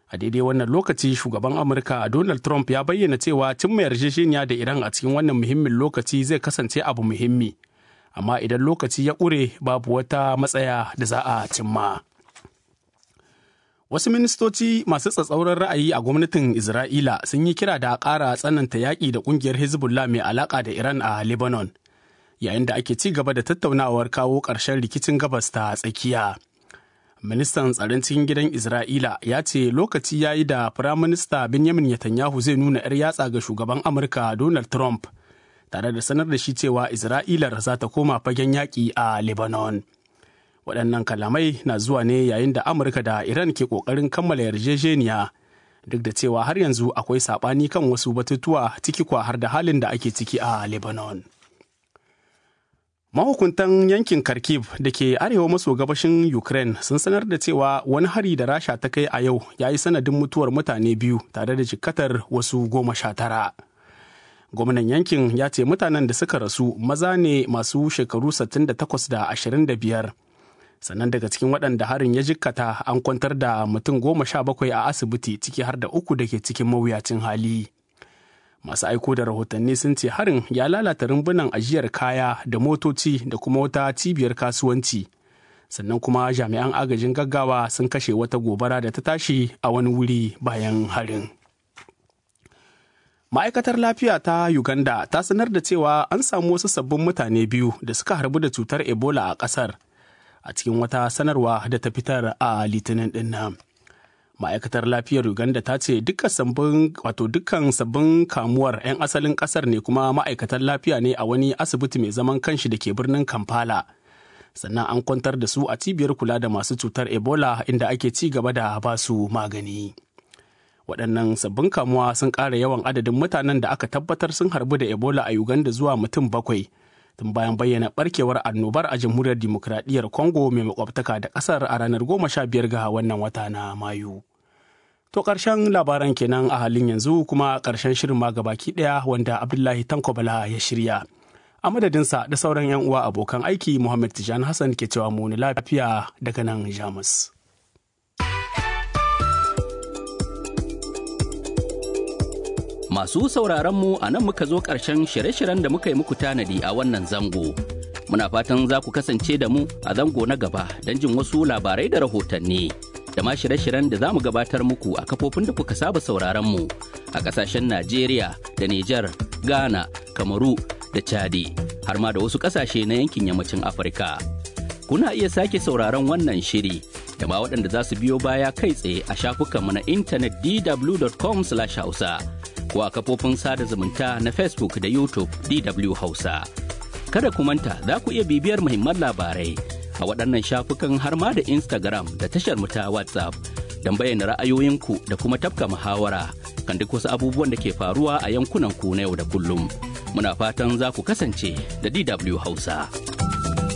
a daidai wannan lokaci shugaban amurka donald trump ya bayyana cewa cimma yarjejeniya da iran a cikin wannan muhimmin lokaci zai kasance abu muhimmi amma idan lokaci ya ƙure babu wata matsaya da za a cimma wasu ministoci masu tsatsauran ra'ayi a gwamnatin isra'ila sun yi kira da a ƙara tsananta yaƙi da ƙungiyar hezbollah mai alaƙa da iran a lebanon yayin da ake ci gaba da tattaunawar kawo ƙarshen rikicin gabas ta tsakiya ministan tsaron cikin gidan isra'ila ya ce lokaci ya yi da firaminista benjamin netanyahu zai nuna 'yar yatsa ga shugaban amurka donald trump tare da sanar da shi cewa isra'ilar za ta koma fagen yaƙi a lebanon waɗannan kalamai na zuwa ne yayin da amurka da iran ke ƙoƙarin kammala yarjejeniya duk da cewa har yanzu akwai saɓani kan wasu batutuwa ciki kwa har da halin da ake ciki a lebanon Mahukuntan yankin Kharkiv da ke arewa maso gabashin Ukraine sun sanar da cewa wani hari da Rasha ta kai a yau ya yi sanadin mutuwar mutane biyu tare da jikkatar wasu goma sha tara. Gwamnan yankin ya ce mutanen da suka rasu maza ne masu shekaru 68 da 25. Sannan daga cikin waɗanda harin ya jikkata an kwantar da mutum goma sha bakwai a asibiti ciki har da uku da ke cikin mawuyacin hali. masu aiko da rahotanni sun ce harin ya lalata rumbunan ajiyar kaya da motoci da kuma wata cibiyar kasuwanci sannan kuma jami'an agajin gaggawa sun kashe wata gobara da ta tashi a wani wuri bayan harin ma'aikatar lafiya ta uganda ta sanar da cewa an samu wasu sabbin mutane biyu da suka harbu da cutar ebola a kasar a cikin wata sanarwa da ta fitar a litinin din nan ma'aikatar lafiyar uganda ta ce dukkan sabbin wato dukkan sabbin kamuwar 'yan asalin kasar ne kuma ma'aikatan lafiya ne a wani asibiti mai zaman kanshi da ke birnin kampala sannan an kwantar da su a cibiyar kula da masu cutar ebola inda ake ci gaba da ba su magani waɗannan sabbin kamuwa sun ƙara yawan adadin mutanen da aka tabbatar sun harbu da ebola a uganda zuwa mutum bakwai tun bayan bayyana barkewar annobar a jamhuriyar dimokuraɗiyyar congo mai makwabtaka da ƙasar a ranar goma sha biyar ga wannan wata na mayu to ƙarshen labaran kenan a halin yanzu kuma ƙarshen shirin ma gabaki ɗaya wanda abdullahi tankobala ya shirya a madadinsa da sauran 'yan uwa abokan aiki muhammad tijan hassan ke cewa mu lafiya daga nan jamus Masu sauraronmu a nan muka zo ƙarshen shirye-shiryen da muka yi muku tanadi a wannan zango. Muna fatan za ku kasance da mu a zango na gaba don jin wasu labarai da rahotanni. Da ma shirye-shiryen da za mu gabatar muku a kafofin da kuka saba sauraronmu a ƙasashen Najeriya da Nijar, Ghana, Kamaru da Chadi, har ma da wasu ƙasashe na yankin yammacin Afirka. Kuna iya sake sauraron wannan shiri da ma waɗanda za su biyo baya kai tsaye a shafukanmu na intanet dw.com/hausa. ko a kafofin sada zumunta na Facebook da YouTube DW Hausa. Kada ku manta za ku iya bibiyar muhimman labarai a waɗannan shafukan har ma da Instagram da tashar mu ta WhatsApp don bayyana ra'ayoyinku da kuma tafka muhawara kan duk wasu abubuwan da ke faruwa a yankunan ku na yau da kullum. Muna fatan za ku kasance da DW Hausa.